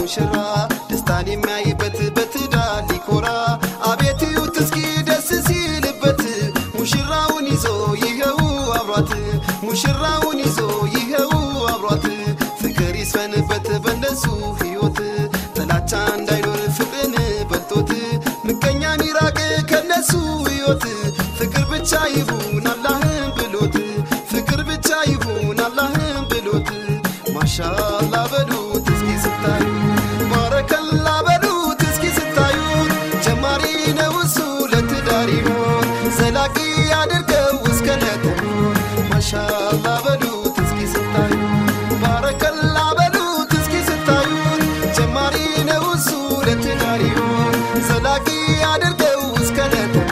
ሙሽራ ደስታን የሚያይበት በትዳር ሊኮራ አቤት እዩት እስኪ ደስ ሲልበት ሙሽራውን ይዞ ይኸው አብሯት ሙሽራውን ይዞ ይኸው አብሯት ፍቅር ይስፈንበት በእነሱ ሕይወት ጥላቻ እንዳይኖር ፍቅርን በልጦት ምቀኛ ሚራቅ ከነሱ ሕይወት ፍቅር ብቻ ይሁን አላህን ብሎት ፍቅር ብቻ ይሁን አላህን ብሎት ማሻላ በሉት እስኪ ስታዩ ባረከላ በሉት እስኪ ስታዩ ጀማሪ ነው እሱ ለትዳር ይሆን ዘላቂ አድርገው እስከ ለተሆን ማሻላ በሉት እስኪ ስታዩ ባረከላ በሉት እስኪ ስታዩ ጀማሪ ነው እሱ ለትዳር ይሆን ዘላቂ አድርገው እስከ ለተሆን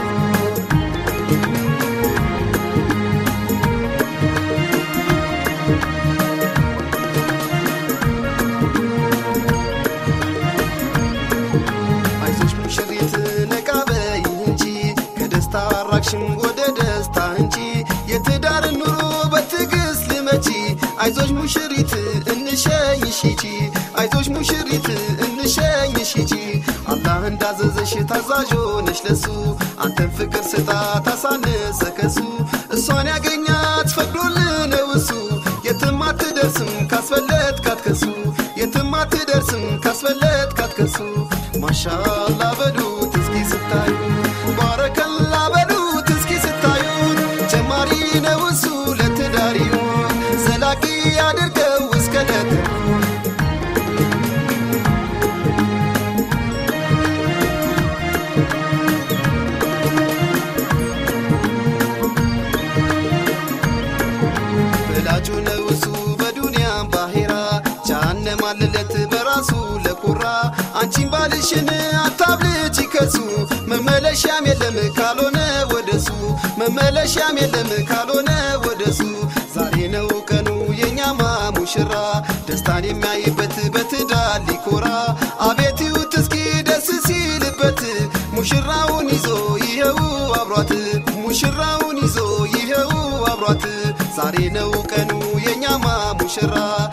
አይዞሽ ሙሽሪት ነቃ በይ እንጂ ከደስታ አራቅሽም ወደ ደስታ እንጂ የትዳር ኑሮ በትዕግስት ልመቺ አይዞሽ ሙሽሪት እንሸኝሽ ሂጂ አይዞሽ ሙሽሪት እንሸኝሽ ሂጂ አላህ እንዳዘዘሽ ታዛዥ ሆነሽ ለሱ አንተን ፍቅር ስጣ ታሳነሰ ከሱ እሷን ያገኛት ፈቅዶልህ ነው እሱ የትም አትደርስም ካስፈለት ካትከሱ የትም አትደርስም ካስፈለት ካትከሱ ማሻላ በሉት እስኪ ስታዩ ባረከላ በሉት እስኪ ስታዩ ጀማሪ ነው እሱ ለትዳር ይሆን ዘላቂ አድርገው እስከ ለተሆን ወላጁ ነው እሱ በዱንያም ባሄራ ጃሃንም አለለት በራሱ ለኩራ አንቺን ባልሽን አታብልጭ ከሱ መመለሻም የለም ካልሆነ ወደሱ መመለሻም የለም ካልሆነ ወደሱ ዛሬ ነው ቀኑ የኛማ ሙሽራ ደስታን የሚያይበት በትዳር ሊኮራ አቤት ይዩት እስኪ ደስ ሲልበት ሙሽራውን ይዞ ይኸው አብሯት ሙሽራውን ይዞ ይኸው አብሯት ዛሬ ነው ቀኑ የኛማ ሙሽራ